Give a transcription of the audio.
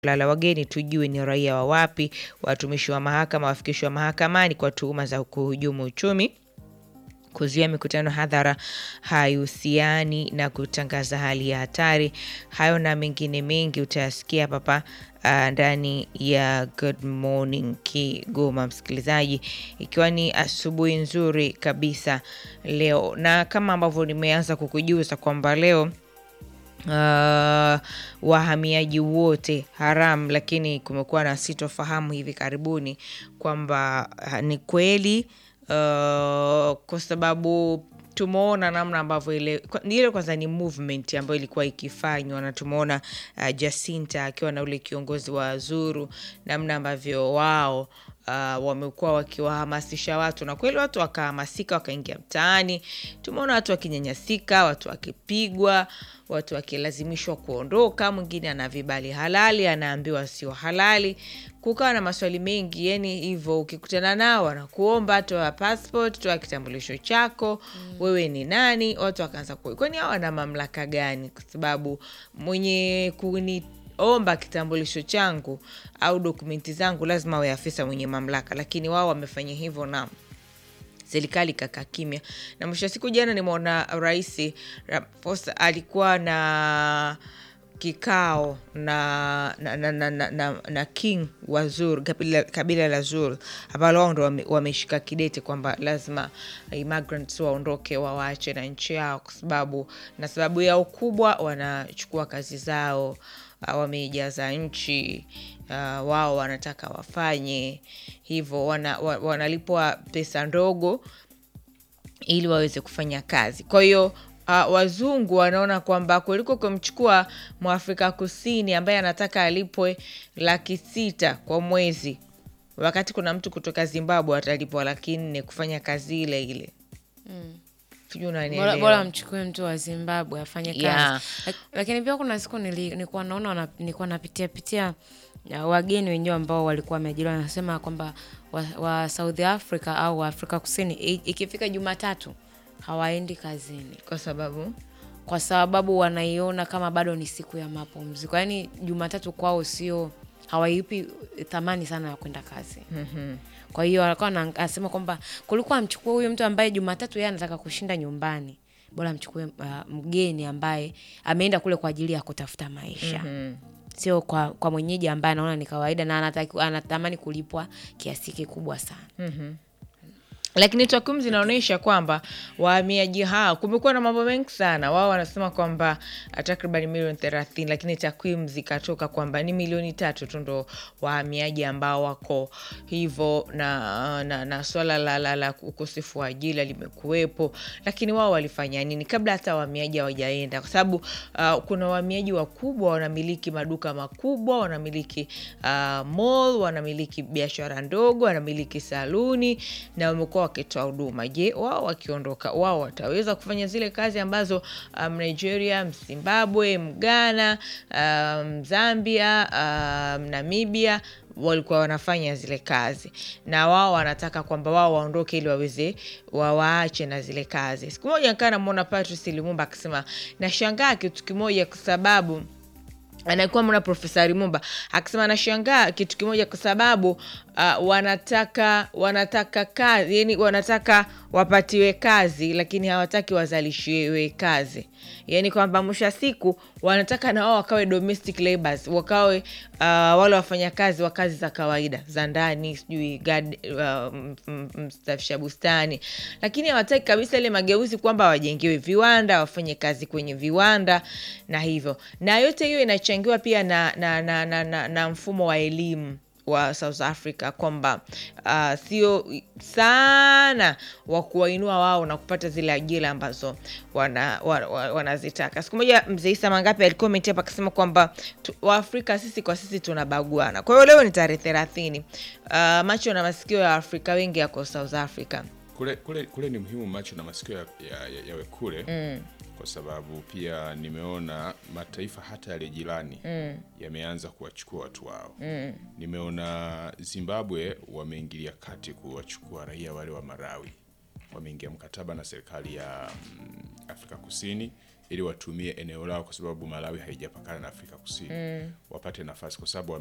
lala wageni tujue ni raia wa wapi. Watumishi wa mahakama wafikishwa mahakamani kwa tuhuma za kuhujumu uchumi. Kuzuia mikutano hadhara haihusiani na kutangaza hali ya hatari. Hayo na mengine mengi utayasikia papa uh, ndani ya Good Morning Kigoma, msikilizaji, ikiwa ni asubuhi nzuri kabisa leo, na kama ambavyo nimeanza kukujuza kwamba leo Uh, wahamiaji wote haramu, lakini kumekuwa na sitofahamu hivi karibuni kwamba uh, ni kweli uh, kwa sababu tumeona namna ambavyo ile kwa- ile kwanza ni movement ambayo ilikuwa ikifanywa na tumeona uh, Jacinta akiwa na ule kiongozi wa Zuru, namna ambavyo wao uh, wamekuwa wakiwahamasisha watu na kweli watu wakahamasika, wakaingia mtaani. Tumeona watu wakinyanyasika, watu wakipigwa, watu wakilazimishwa kuondoka. Mwingine ana vibali halali, anaambiwa sio halali. Kukawa na maswali mengi, yani hivyo. Ukikutana nao wanakuomba toa passport, toa kitambulisho chako, wewe ni nani? Watu wakaanza ku kwani hao wana mamlaka gani? Kwa sababu mwenye kuni omba kitambulisho changu au dokumenti zangu lazima awe afisa mwenye mamlaka, lakini wao wamefanya hivyo na serikali kakaa kimya. Na mwisho wa siku, jana nimeona Rais Ramaphosa alikuwa na kikao na na, na, na, na, na, na king wa Zulu, kabila, kabila la Zulu ambalo wao ndo wame- wameshika kidete kwamba lazima immigrants waondoke wawaache na nchi yao, kwa sababu na sababu yao kubwa wanachukua kazi zao uh, wameijaza nchi uh, wao wanataka wafanye hivyo, wana, wa- wanalipwa pesa ndogo ili waweze kufanya kazi. Kwa hiyo uh, wazungu wanaona kwamba kuliko kumchukua mwafrika kusini ambaye anataka alipwe laki sita kwa mwezi, wakati kuna mtu kutoka Zimbabwe atalipwa laki nne kufanya kazi ile ile. Sijui Bora, unanielewa? bora mchukue mtu wa Zimbabwe afanye kazi Yeah. Lak- lakini pia kuna siku nili- nilikuwa naona wana- nilikuwa napitia pitia uh, wageni wenyewe ambao walikuwa wameajiriwa wanasema kwamba wa, wa South Africa au wa Afrika Kusini i- ikifika Jumatatu hawaendi kazini Kwa sababu kwa sababu wanaiona kama bado ni siku ya mapumziko. Yaani Jumatatu kwao sio hawaipi thamani sana ya kwenda kazi. Kwa hiyo alikuwa ana- anasema kwamba kulikuwa amchukue huyo mtu ambaye Jumatatu yeye anataka kushinda nyumbani, bora amchukue uh, mgeni ambaye ameenda kule kwa ajili ya kutafuta maisha sio kwa, kwa mwenyeji ambaye anaona ni kawaida na anataki, anatamani kulipwa kiasi kikubwa sana. lakini takwimu zinaonyesha kwamba wahamiaji hao, kumekuwa na mambo mengi sana. Wao wanasema kwamba takriban milioni thelathini, lakini takwimu zikatoka kwamba ni milioni tatu tu ndo wahamiaji ambao wako hivyo, na, na, na swala la, la, la ukosefu wa ajira limekuwepo. Lakini wao walifanya nini kabla hata wahamiaji hawajaenda? Kwa sababu uh, kuna wahamiaji wakubwa wanamiliki maduka makubwa, wanamiliki uh, mall, wanamiliki biashara ndogo, wanamiliki saluni na wamekuwa wakitoa huduma. Je, wao wakiondoka, wao wataweza kufanya zile kazi ambazo um, Nigeria, Zimbabwe, Mghana, um, Zambia, um, Namibia walikuwa wanafanya zile kazi, na wao wanataka kwamba wao waondoke ili waweze wawaache na zile kazi. Siku moja nikaa namwona Patrice Lumumba akisema, nashangaa kitu kimoja kwa sababu anakuwa mwana Profesa Lumumba akisema anashangaa kitu kimoja kwa sababu uh, wanataka wanataka kazi, yani wanataka wapatiwe kazi, lakini hawataki wazalishiwe kazi, yani kwamba mwisho wa siku wanataka na wao wakawe domestic labours, wakawe uh, wale wafanyakazi wa kazi za kawaida za ndani, sijui gard- uh, m- m- mstafisha bustani, lakini hawataki kabisa ile mageuzi kwamba wajengewe viwanda, wafanye kazi kwenye viwanda na hivyo, na yote hiyo inachangiwa pia na, na, na, na, na, na mfumo wa elimu wa South Africa kwamba uh, sio sana wa kuwainua wao na kupata zile ajira ambazo wanazitaka wana, wana wanazitaka. Siku moja mzee Isa Mangape alikomenti hapa akasema kwamba tu- Waafrika sisi kwa sisi tunabaguana. Kwa hiyo leo ni tarehe thelathini. Uh, macho na masikio ya Waafrika wengi yako South Africa. kule, kule, kule ni muhimu macho na masikio yawe ya, ya, yawe kule mm. kwa sababu pia nimeona mataifa hata yale jirani mm. yameanza kuwachukua watu wao mm. nimeona Zimbabwe wameingilia kati kuwachukua raia wale wa Malawi, wameingia mkataba na serikali ya mm, Afrika Kusini ili watumie eneo lao, kwa sababu Malawi haijapakana na Afrika Kusini, wapate nafasi kwa sababu